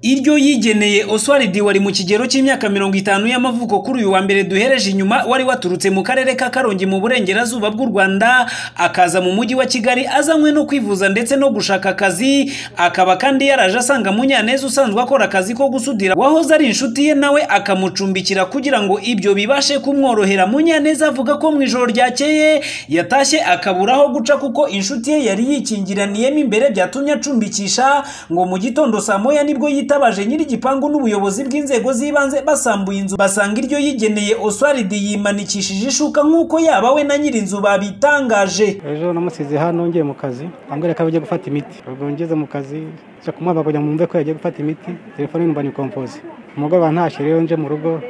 iryo yigeneye Oswald wari mu kigero cy'imyaka mirongo itanu y'amavuko kuri uyu wa mbere duhereje inyuma wari waturutse mu karere ka Karongi mu burengerazuba bw'u Rwanda akaza mu mujyi wa Kigali azanywe no kwivuza ndetse no gushaka akazi akaba kandi yaraje asanga Munyaneza usanzwe akora akazi ko gusudira wahoze ari inshuti ye nawe akamucumbikira kugira ngo ibyo bibashe kumworohera Munyaneza avuga ko mu ijoro ryakeye yatashye akabura aho guca kuko inshuti ye yari yikingiraniyemo imbere byatumye acumbikisha ngo mu gitondo saa moya nibwo yitabaje nyir'igipangu n'ubuyobozi bw'inzego z'ibanze basambuye inzu basanga iryo yigeneye Oswald yimanikishije ishuka nk'uko yaba we na nyir'inzu babitangaje ejo namusize hano ngiye mu kazi ambwira ko agiye gufata imiti ubwo ngeze mu kazi nca kumuhaba kugira ngo mwumve ko yagiye gufata imiti telefone numva ni kompoze umugoroba ntashye rero nje mu rugo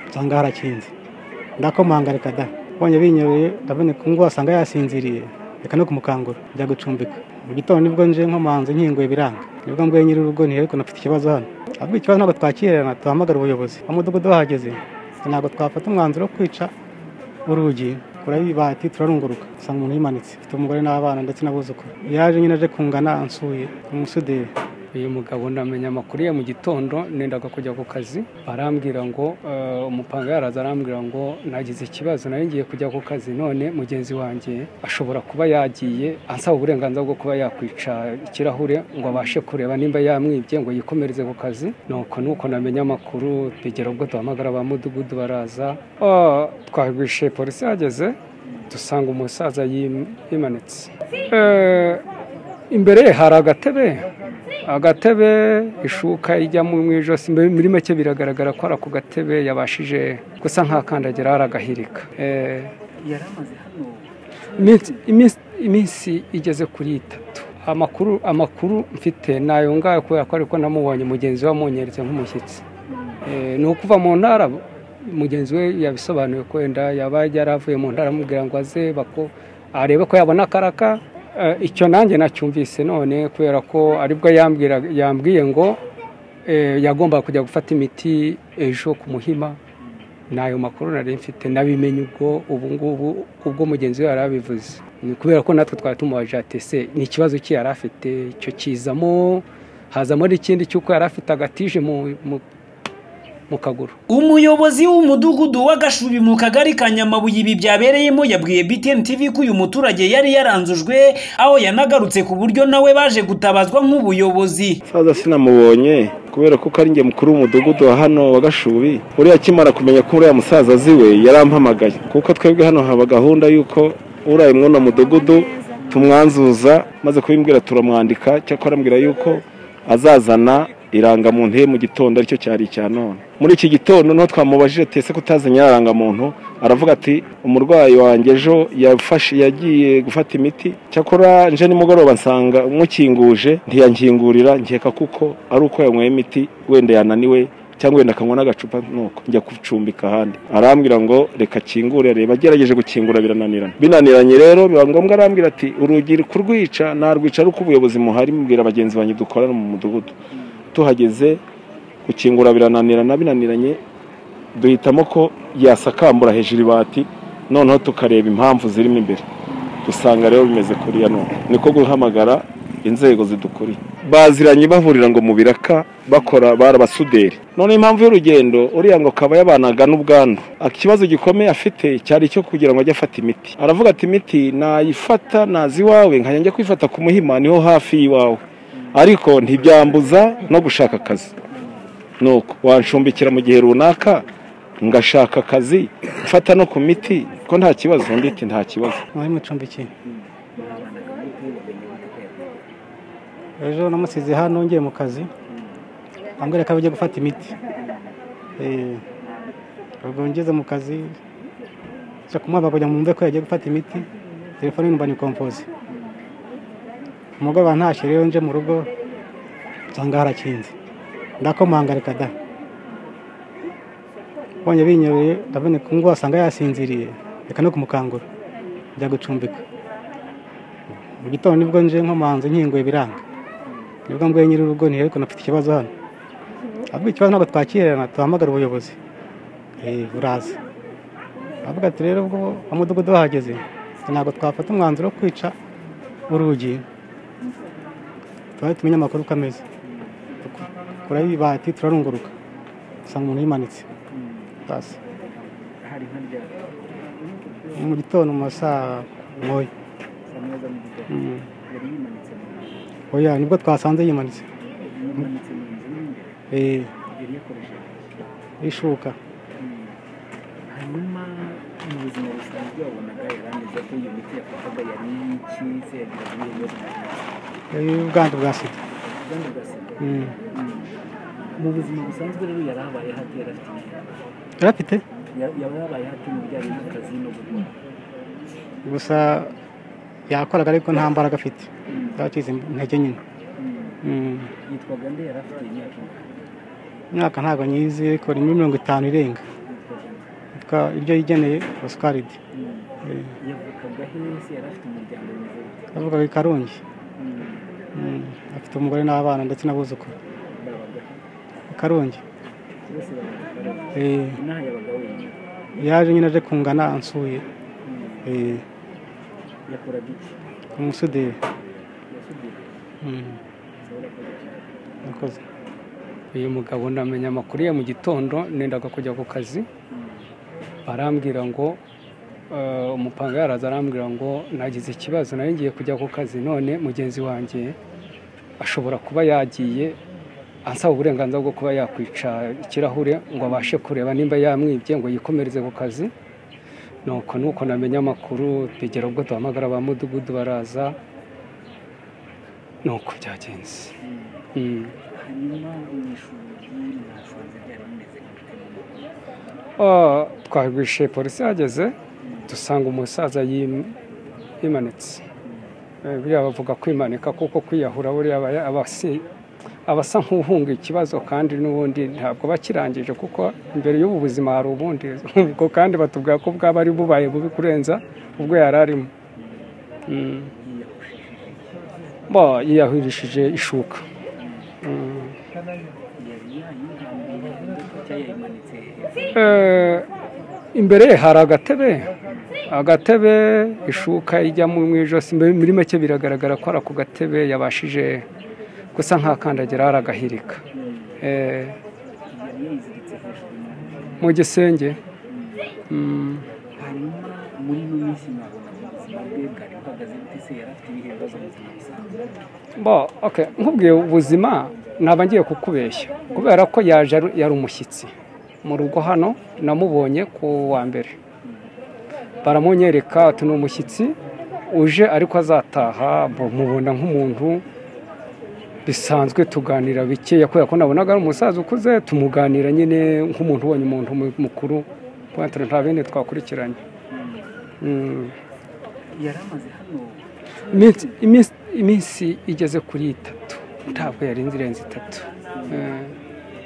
nsanga harakinze ndakomanga reka da mbonye binyoye ndabona ngo wasanga yasinziriye reka no kumukangura njya gucumbika mu gitondo nibwo nje nkomanze nkinguye biranga nibwo mbwiye nyiri urugo ntihere ko nafite ikibazo hano ahubwo ikibazo ntabwo twakirana tuhamagara ubuyobozi mu mudugudu bahageze ntabwo twafata umwanzuro wo kwica urugi kuraba ibati turarunguruka usanga umuntu yimanitse afite umugore n'abana ndetse n'abuzukuru yaje nyine aje kungana ansuye umusuderi uyu mugabo ndamenya amakuru ye mu gitondo nendaga kujya ku kazi arambwira ngo eh, umupanga yaraza arambwira ngo nagize ikibazo nayo ngiye kujya ku kazi none mugenzi wanjye ashobora kuba yagiye ansaba uburenganzira bwo kuba yakwica ikirahure ngo abashe kureba nimba yamwibye ngo yikomereze ku kazi nuko nuko namenye amakuru tegera ubwo duhamagara ba mudugudu baraza Ah, twagwishe polisi yageze dusanga umusaza yim- yimanitse Eh, imbere ye hari agatebe agatebe ishuka ijya mu ijosi mbe- muri make biragaragara ko ari ako gatebe yabashije gusa nk'akandagira aragahirika Eh, iminsi- iminsi- iminsi igeze kuri itatu amakuru amakuru mfite nayo ngayo kubera ko ariko namubonye mugenzi we amunyeretse nk'umushyitsi Eh, ni ukuva mu ntara mugenzi we yabisobanuye ko wenda yaba yaravuye mu ntara amubwira ngo aze bako arebe ko yabona akaraka Eh, icyo nanjye nacyumvise none kubera ko aribwo yambwira yambwiye ngo eh, yagombaga kujya gufata imiti ejo ku muhima n'ayo makuru nari mfite nabimenye ubwo ubu ngubu ubwo mugenzi we yari abivuze ni kubera ko natwe twari tumubaje ati ese ni ikibazo ki yari afite icyo kizamo hazamo n'ikindi cy'uko yari afite agatije mu- mu mu kaguru umuyobozi w'umudugudu wa Gashubi mu kagari ka Nyamabuye ibi byabereyemo yabwiye BTN TV ko uyu muturage yari yaranzujwe aho yanagarutse ku buryo nawe baje gutabazwa nk'ubuyobozi saza sinamubonye kubera ko ari njye mukuru w'umudugudu wa hano wa gashubi uriya akimara kumenya ko uriya musaza azi we yarampamagaye kuko twebwe hano haba gahunda y'uko uriya mwuno mudugudu tumwanzuza maze kubimbwira turamwandika cyakora arambwira y'uko azazana irangamuntu ye mu gitondo aricyo cyari icya none muri iki gitondo niho twamubajije tese ko utazanye irangamuntu aravuga ati umurwayi wanjye ejo yafashe yagiye gufata imiti cyakora nje nimugoroba nsanga umukinguje ntiyankingurira nkeka kuko ari uko yanyweye imiti wenda yananiwe cyangwa wenda akanywa n'agacupa nuko njya gucumbika ahandi arambwira ngo reka akingure areba agerageje gukingura birananirana binaniranye rero biba ngombwa arambwira ati urugi kurwica narwica ari uko ubuyobozi muhari mubwira bagenzi banjye dukorana mu mudugudu tuhageze gukingura birananirana binaniranye duhitamo ko yasakambura hejuru ibati noneho tukareba impamvu zirimo imbere dusanga rero bimeze kuriya none niko guhamagara inzego zidukuriye baziranye bahurira ngo mu biraka bakora barabasuderi none impamvu y'urugendo uriya ngo akaba yabanaga n'ubwandu ikibazo gikomeye afite cyari icyo kugira ngo ajye afata imiti aravuga ati imiti nayifata nazi iwawe nkajya njya kwifata ku muhima niho hafi y'iwawe ariko ntibyambuza no gushaka akazi nuko wanshumbikira mu gihe runaka ngashaka akazi mfata no ku miti ko nta kibazo nditi nta kibazo mwari mucumbikiye ejo namusize hano ngiye mu kazi ambwira ko agiye gufata imiti Eh, ubwo ngeze mu kazi nca kumuhaba kugira ngo mwumve ko yagiye gufata imiti telefone numva ni kompoze umugoroba ntashye rero nje mu rugo nsanga harakinze ndakomanga reka da mbonye binyoye ndabona ko ngo wasanga yasinziriye reka no kumukangura njya gucumbika mu gitondo nibwo nje nkomanze nkinguye biranga nibwo mbwiye nyiri urugo ntihere ko nafite ikibazo hano ahubwo ikibazo ntabwo twakirana tuhamagara ubuyobozi Eh, buraza avuga ati rero ubwo umudugudu bahageze ntabwo twafata umwanzuro wo kwica urugi twari tumenye amakuru uko ameze kureba ibati turarunguruka usanga umuntu yimanitse basi hari nka ryari ni mu gitondo mu masaha nkoya saa moya za mu gitondo Mm. yari yimanitse mu nzu oya nibwo twasanze yimanitse yimanitse mu nzu mo imbere Eh, yari yakoresheje ishuka Mm. hanyuma mu buzima busanzwe wabonaga yarangiza ko iyo miti yafataga yari iki se yagira ngo iyo Eh, ubwandu bwa sida ubwandu bwa sida Mm. Mm. mu buzima busanzwe rero yari abaye hati yari afite iki? yari afite Ya- yaba yabaye hati mu bijyanye n'akazi no gukora gusa yakoraga ariko nta mbaraga afite yacize intege nyine Mm. Mm. yitwaga nde yari afite imyaka ingana imyaka ntabwo nyizi ariko ni muri mirongo itanu irenga yitwaga nde Yitwa iryo yigeneye oscaride Mm. yavukaga hese yari afite umuryango mwiza gute? yavugaga i karongi Mm. Mm. afite umugore n'abana ndetse n'abuzukuru babaga he? i karongi bose babaga barabaga Eh, inaha yabaga wenyine yaje nyine aje kungana ansuye Eh, yakoraga iki umusuderi yasudira Mm. ushobora kuba yakoraga murakoze uyu mugabo ndamenya amakuru ye mu gitondo nendaga kujya ku kazi barambwira ngo eh, umupanga yaraza arambwira ngo nagize ikibazo nawe ngiye kujya ku kazi none mugenzi wanjye ashobora kuba yagiye ansaba uburenganzira bwo kuba yakwica ikirahure ngo abashe kureba nimba yamwibye ngo yikomereze ku kazi nuko nuko namenya amakuru bigera ubwo duhamagara ba mudugudu baraza nuko byagenze Mm. iki. hanyuma mu ishuri mwasanze byari bimeze gute mu rugo? Ah, twarwishe polisi yageze dusanga umusaza yim- yimanitse Eh, buriya bavuga kwimanika kuko kwiyahura buriya aba- aba asi- aba asa nk'uhunga ikibazo kandi n'ubundi ntabwo bakirangije kuko imbere y'ubu buzima hari ubundi ubwo kandi batubwira ko bwaba ari bubaye bubi kurenza ubwo yari arimo Mm. Bo, yiyahurishije ishuka Mm. yari yayihambiye cyangwa yayimanitse hejuru Eh, imbere ye hari agatebe agatebe ishuka ijyamo mu ijosi Mbe- muri make biragaragara ko ari ako gatebe yabashije gusa nk'akandagira aragahirika Eh, yari yayiziritse hejuru mu nzu. mu gisenge Mm, hanyuma muri ino minsi mwabona mu buzima bwe bwari buhagaze bute se yari afite ibihe bibazo mu buzima busanzwe bo okay nkubwiye ubuzima naba ngiye kukubeshya kubera ko yaje ari- yari umushyitsi mu rugo hano namubonye ku wa mbere baramunyereka ati ni umushyitsi uje ariko azataha bo- mubona nk'umuntu bisanzwe tuganira bikeya kubera ko nabonaga ari umusaza ukuze tumuganira nyine nk'umuntu ubonye umuntu mu- mukuru kubera turi nta bene twakurikiranye Mm. yari amaze hano Iminsi- iminsi iminsi igeze kuri itatu ntabwo yarenze irenze itatu Eh,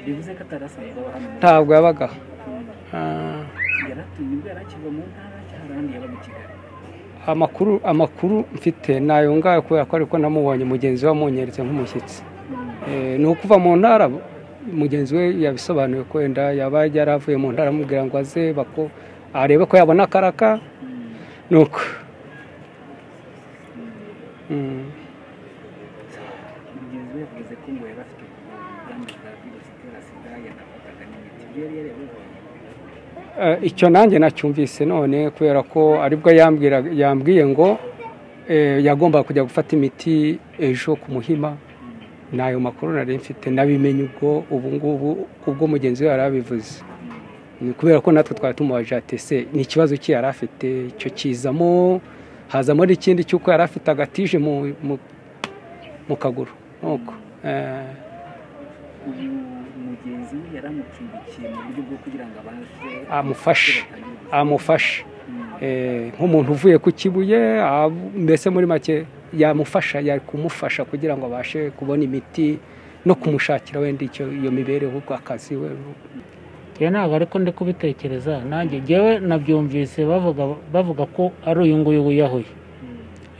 bivuze ko atari asanzwe aba hano ntabwo yabaga aho. Ah, yari atuye nibwo yari akiva mu ntara cyangwa ahandi yabaga i kigali amakuru amakuru mfite ni ayo ngayo kubera ko ariko namubonye mugenzi we amunyeretse nk'umushyitsi Eh, ni ukuva mu ntara mugenzi we yabisobanuye ko wenda yaba yari avuye mu ntara amubwira ngo aze bako arebe ko yabona akaraka nuko Mm. mugenzi we yavuze ko ngo yari afite ubwandu bwa virusi itera sida yanafataga n'imiti ibyo yari yarabibonye Eh, icyo nanjye nacyumvise none kubera ko aribwo yambwira yambwiye ngo eh, yagombaga kujya gufata imiti ejo ku muhima n'ayo makuru nari mfite nabimenye ubwo ubu ngubu ubwo mugenzi we yari abivuze Ni kubera ko natwe twari tumubaje ati ese ni ikibazo ki yari afite icyo kizamo hazamo n'ikindi cy'uko yari afite agatije mu, mu, mu kaguru nuko Eh, ubu mugenzi we yaramucumbikiye mu buryo bwo kugira ngo abashe amufashe batangire amufashe Mm. Eh, nk'umuntu uvuye ku kibuye ab- mbese muri make yamufasha yari kumufasha kugira ngo abashe kubona imiti no kumushakira wenda icyo iyo mibereho ubwo akazi we njyewe ntabwo ariko ndi kubitekereza nanjye njyewe nabyumvise bavuga bavuga ko ari uyu nguyu wiyahuye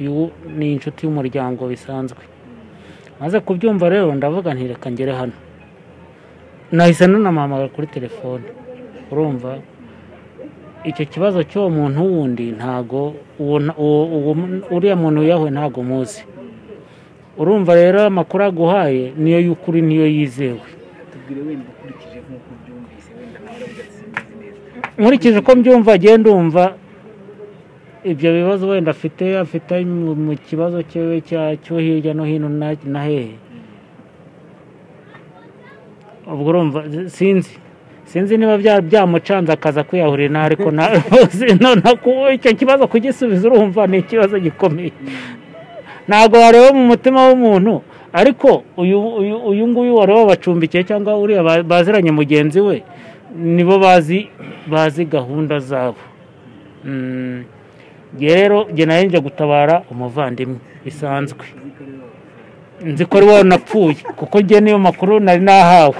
uyu ni inshuti y'umuryango bisanzwe maze kubyumva rero ndavuga nti reka ngere hano nahise nanamuhamagara kuri telefone urumva icyo kibazo cy'uwo muntu wundi ntago uwo nta- uwo- uwo- uriya muntu wiyahuye ntago muzi urumva rero amakuru aguhaye niyo y'ukuri niyo yizewe tubwire wenda ukurikije nk'uko ubyumvise wenda nawe uravuga simbizi neza nkurikije uko mbyumva agenda umva ibyo bibazo wenda afite afite mu mu kibazo cyiwe cya- cyo hirya no hino na- na hehe ubwo urumva sinzi sinzi niba bya- byamucanze akaza kwiyahurira nawe ariko na- rwose none ku- icyo kibazo kugisubiza urumva ni ikibazo gikomeye ntabwo wareba mu mutima w'umuntu ariko uyu uyu- uyu nguyu wareba wabacumbikiye cyangwa uriya ba- baziranye mugenzi we nibo bazi bazi gahunda zabo Mm. Njye rero njye nayo njya gutabara umuvandimwe bisanzwe nzi ko ari wowe napfuye kuko njye niyo makuru nari nahawe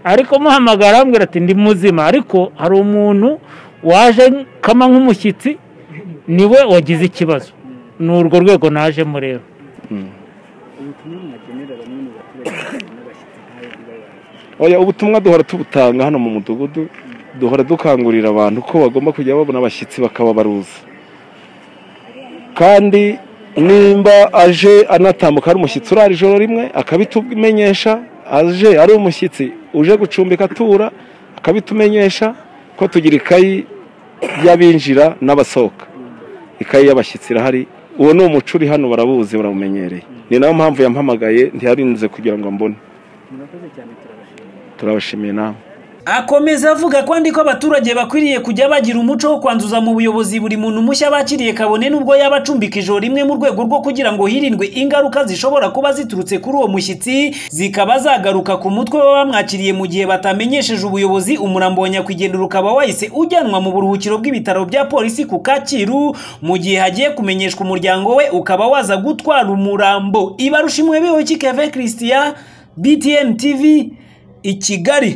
ariko muhamagara arambwira ati ndi muzima ariko hari umuntu waje kama nk'umushyitsi niwe wagize ikibazo ni urwo rwego najemo rero ubutumwa mwagenera bamwe mu baturage n'abashyitsi nkawe ntibayazi oya ubutumwa duhora tubutanga hano mu mudugudu duhora dukangurira abantu ko bagomba kujya babona abashyitsi bakaba baruzi kandi nimba aje anatambuka ari umushyitsi urara ijoro rimwe akabitumenyesha aje ari umushyitsi uje gucumbika atura akabitumenyesha ko tugira ikayi y'abinjira n'abasohoka ikayi y'abashyitsi irahari uwo ni umuco uri hano barabuzi barabumenyereye ni nayo mpamvu yampamagaye ntiyarinze kugira ngo ambone murakoze cyane turabashimira turabashimiye nawe akomeza avuga ko andi ko abaturage bakwiriye kujya bagira umuco wo kwanduza mu buyobozi buri muntu mushya bakiriye kabone n'ubwo yaba acumbika ijoro rimwe mu rwego rwo kugira ngo hirindwe ingaruka zishobora kuba ziturutse kuri uwo mushyitsi zikaba zagaruka ku mutwe w'abamwakiriye mu gihe batamenyesheje ubuyobozi umurambo wa nyakwigendera ukaba wahise ujyanwa mu buruhukiro bw'ibitaro bya polisi ku Kacyiru mu gihe hagiye kumenyeshwa umuryango we ukaba waza gutwara umurambo ibarushimwe bihoki Kevin Christian BTN TV i Kigali